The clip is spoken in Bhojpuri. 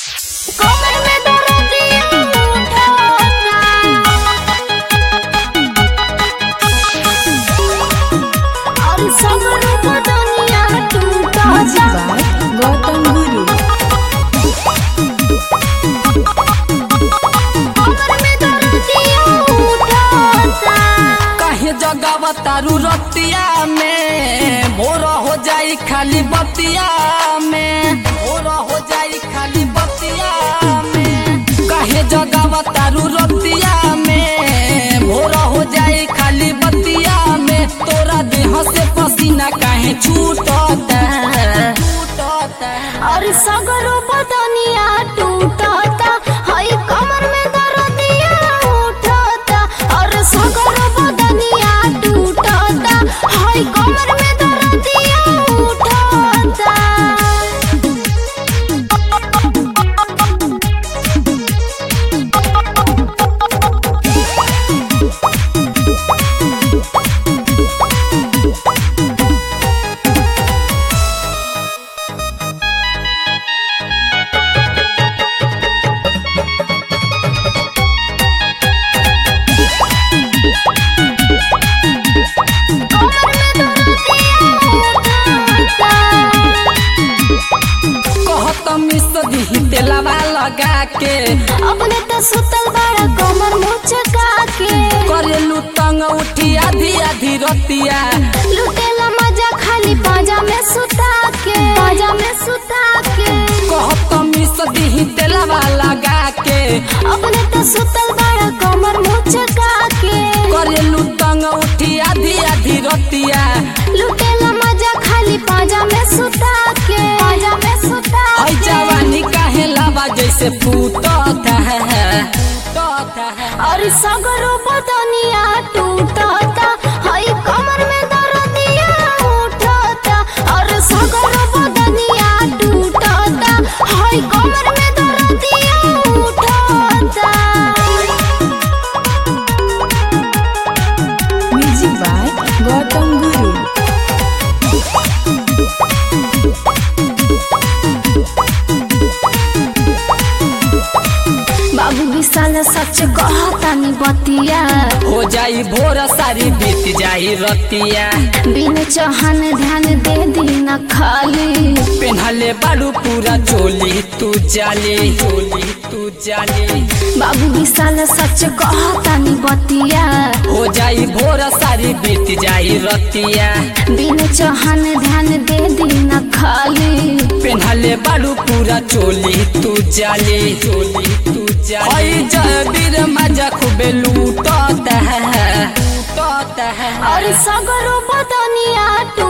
कमर में दर्दिया उठता और सबर बदनिया टूटता Music by Gautam Guru. कमर में दर्दिया उठता कहे जगह तारू रतिया में भोर हो जाई खाली बतिया में भोर हो जाई खाली बतिया में कहे जगह तारू रतिया में भोर हो जाई खाली बतिया में तोरा देह से पसीना काहे छूटता छूटता और सगरो बदनिया टूटता हई कमर में दर्दिया उठता और सगरो बदनिया टूटता हई कमर में दर्दिया उठता कहत मिस दी तेलवा लगा के अपने तो सुतल बड़ा कमर मुचका के करेलू तंग उठी आधी आधी रतिया लुटेला मजा खाली पाजा में सुता के पाजा में सुता के कहत मिस दी तेलवा लगा के अपने तो सुतल बड़ा कमर मुचका के करेलू तंग उठी आधी आधी रतिया लुटेला मजा खाली पाजा में सुता के पाजा में सुता हई के जवानी काहे लावा जैसे फूटत है फूटत है और सगरो बदनिया टूटता हई कमर में दर्दिया उठता और सगरो बदनिया टूटता हई कमर में दर्दिया उठता Music by Gautam Guru. बाबू विशाल सच कहतानी बतिया हो जाई भोर सारी बीत जाई रतिया बिन चौहान ध्यान दे दी न खाली पेन्हले बाड़ू पूरा चोली तू जाली चोली तू जाली बाबू विशाल सच कहतानी बतिया हो जाई भोर सारी बीत जाई रतिया बिन चौहान ध्यान दे दी न खाली पेन्हले बाड़ू पूरा चोली तू जाली चोली तू जाली हई जय वीर मजा खूबे लूटत है लूटत है और सगरो बदनिया टू